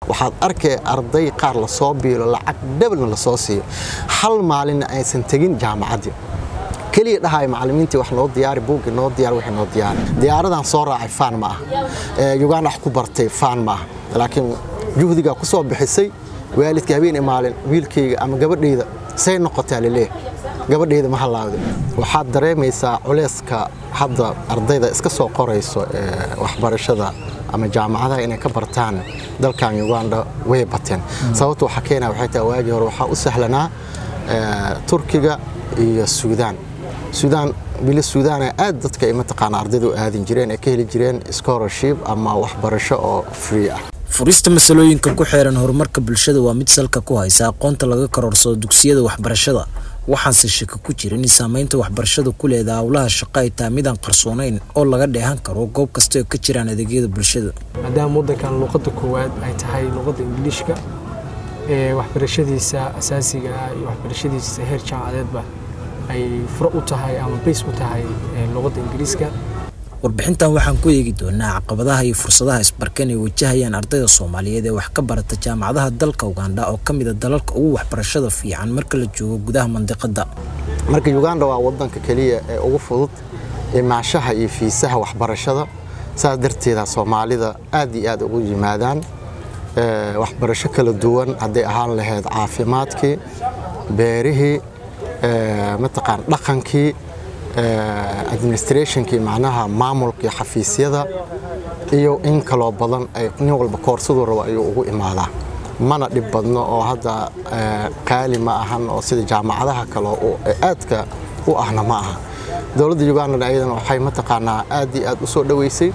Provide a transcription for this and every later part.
waxaad arkay arday qaar lasoo biilo lacag dhabalna lasoo siiyo hal maalinna aysan tegin jaamacaddii keliya dhahay macallimiintii wax noo diyaari buuggi noo diyaar wixii noo diyaari diyaaradan soo raacay faan ma aha uganda wax ku bartay faan ma aha laakiin juhdigaa ku soo bixisay waalidka habeen maalin wiilkayga ama gabadhayda say noqotaa laleeh gabadhayda ma halaawda waxaad dareemaysaa culeyska hadda ardayda iska soo qorayso waxbarashada ama jaamacadaha inay ka bartaan dalkan uganda way bateen sababta waxaa keenaya waxay tahay waagii hore waxaa u sahlanaa turkiga iyo suudaan suudaan wili suudaana aad dadka ay mataqaana ardayda u aadin jireen ay ka heli jireen scholarship ama waxbarasho oo free ah furista masalooyinka ku xeeran horumarka bulshada waa mid salka ku haysa aqoonta laga karoorsado dugsiyada waxbarashada waxaanse shaka ku jirin in saamaynta waxbarashada ku leedaha howlaha shaqo ay tahay midaan qarsoonayn oo laga dheehan karo goob kasta oo ka jiraan adeegyada bulshada maadaama waddankan luuqadda koowaad ay tahay luuqadda ingiliishka ee waxbarashadiisa asaasiga ah iyo waxbarashadiisa heer jaamacadeedba ay furo u tahay ama bays u tahay luuqadda ingiriiska warbixintan waxaan ku eegi doonaa caqabadaha iyo fursadaha isbarkan ay wajahayaan ardayda soomaaliyeed ee wax ka barata jaamacadaha dalka uganda oo ka mid a dalalka ugu waxbarashada fiican marka la joogo gudaha mandiqadda marka uganda waa wadanka keliya ee ugu fudud imaashaha iyo fiisaha waxbarashada saas darteeda soomaalida aad iyo aad ugu yimaadaan waxbarasho kala duwan hadday ahaan lahayd caafimaadkii beerihii mataqaan dhaqankii administrationkii macnaha maamulkii xafiisyada iyo in kaloo badan ay nin walba koorsaduu rabo ayuu ugu imaadaa mana dhib badno oo hadda qaali ma ahan oo sida jaamacadaha kale aadka u ahna ma aha dowladda uganda ayadana waxay mataqaanaa aad iyo aad u soo dhoweysay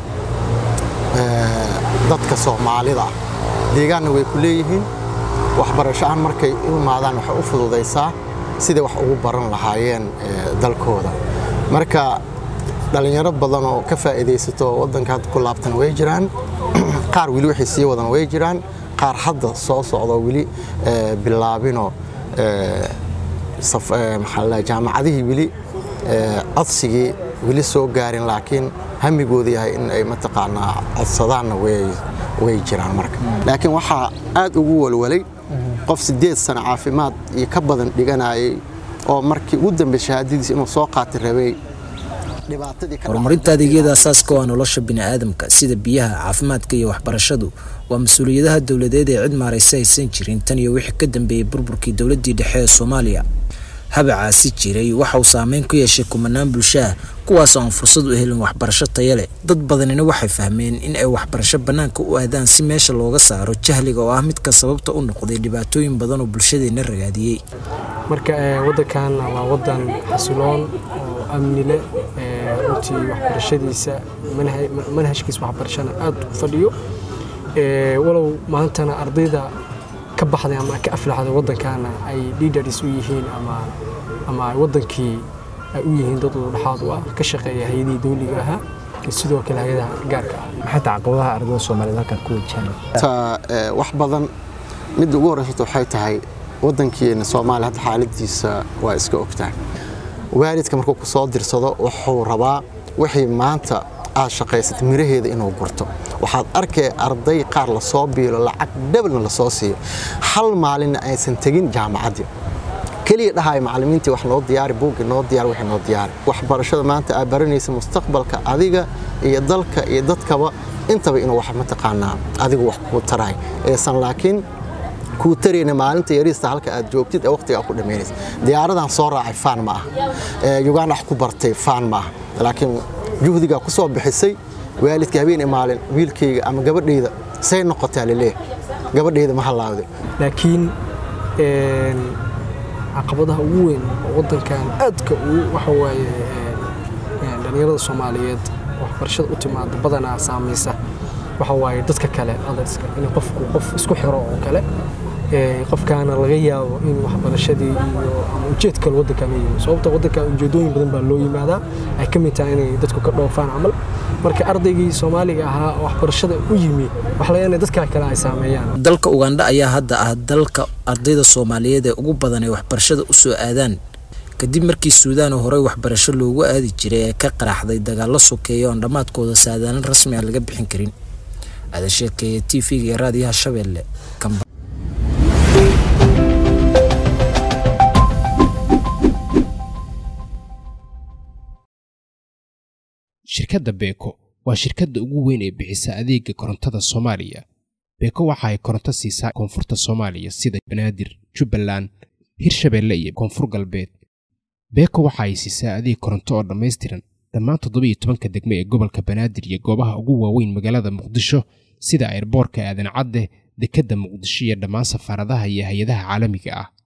dadka soomaalida ah deegaanna way ku leeyihiin waxbarasho-aan markay u imaadaan waxay u fududaysaa siday wax ugu baran lahaayeen dalkooda marka dhallinyaro badan oo ka faa'iidaysato waddanka hadda ku laabtan way jiraan qaar weli waxay sii wadan way jiraan qaar hadda soo socdo weli bilaabinoo jaamacadihii weli codsigii weli soo gaarin laakiin hamigooda yahay in ay mataqaanaa codsadaanna way jiraan marka laakiin waxaa aad ugu walwalay qof siddeed sano caafimaad iyo ka badan dhiganayay oo markii ugu dambe shahaadadiisa inuu soo qaati rabay horumarinta adeegyada asaaska waa nolosha bini'aadamka sida biyaha caafimaadka iyo waxbarashadu waa mas-uuliyadaha dowladeed ee cid maaraysa aysan jirin tan iyo wixii ka dambeeyey burburkii dowladdii dhexe ee soomaaliya habacaasi jiray waxa uu saameyn ku yeeshay kumanaan bulshaha kuwaas oon fursad u helin waxbarasho taya leh dad badanina waxay fahmeen in ay waxbarasho bannaanka u aadaan si meesha looga saaro jahliga oo ah midka sababta u noqday dhibaatooyin badan oo bulshadeenna ragaadiyey marka waddankan waa waddan xasiloon oo amni leh runtii waxbarashadiisa manhajkiisa waxbarashana aad u fadhiyo walow maantana ardayda ka baxday ama ka aflaxday waddankaana ay leaders u yihiin ama ama wadankii ay u yihiin dad dhexaad u ah ka shaqeeya hay-adihii dawliga ahaa iyo sidoo kale hay-adaha gaarka ah maxay tahay caqabadaha ardayda soomaaliyeed halkan ku wajahan wax badan midda ugu horreysata waxay tahay waddankeena soomaaliya hadda xaaladiisa waa iska ogtahay waalidka markuu ku soo dirsado wuxuu rabaa wixii maanta aad shaqaysatay miraheeda inuu gurto waxaad arkay arday qaar lasoo biilo lacag dhabalna lasoo siiyo hal maalinna aysan tegin jaamacaddii keliya dhahay macallimiintii wax noo diyaari buuggi noo diyaar wixii noo diyaari waxbarashada maanta aad baranaysa mustaqbalka adiga iyo dalka iyo dadkaba intaba inuu wax mataqaanaa adigu wax kuu tarahay eesan laakiin kuu tarayna maalinta yariista halka aad joogtid ee waqtiga ku dhamaynaysa diyaaradan soo raacay faan ma aha uganda wax ku bartay faan ma aha laakiin juhdigaa ku soo bixisay waalidka habeen maalin wiilkayga ama gabadhayda say noqotaa laleeh gabadhayda ma halaawda laakiin caqabadaha ugu weyn oo waddankan aadka ugu waxa waaye dhallinyarada soomaaliyeed waxbarashada u timaada badanaa saamaysa waxa waaye dadka kale adarska in qofku qof isku xiro oo kale qofkaana laga yaabo in waxbarashadii iyo ama ujeed kale waddankan yimi sababta waddankan ujeedooyin badan baa loo yimaadaa ay ka mid tahay inay dadku ka dhoofaan camal marka ardaygii soomaaliga ahaa waxbarashada u yimi wax laga inay dadka kale ay saameeyaan dalka uganda ayaa hadda ah dalka ardayda soomaaliyeed ee ugu badan ay waxbarashada u soo aadaan kadib markii suudaan oo horey waxbarasho loogu aadi jiray ee ka qaraxday dagaallo sokeeya oon dhammaadkooda saadaalin rasmi ah laga bixin karin aadan sheekeeye t v-ga iyo raadiyaha shabeelle shirkadda beeko waa shirkadda ugu weyn ee bixisa adeega korontada soomaaliya beeko waxa ay koronto siisaa koonfurta soomaaliya sida banaadir jubbaland hirshabeelle iyo koonfur galbeed beeko waxa ay siisaa adeeg koronto oo dhammaystiran dhammaan toddobiiyo tobanka degmo ee gobolka banaadir iyo goobaha ugu waaweyn magaalada muqdisho sida airboorka aadan cadde dekedda muqdisho iyo dhammaan safaaradaha iyo hay-adaha caalamiga ah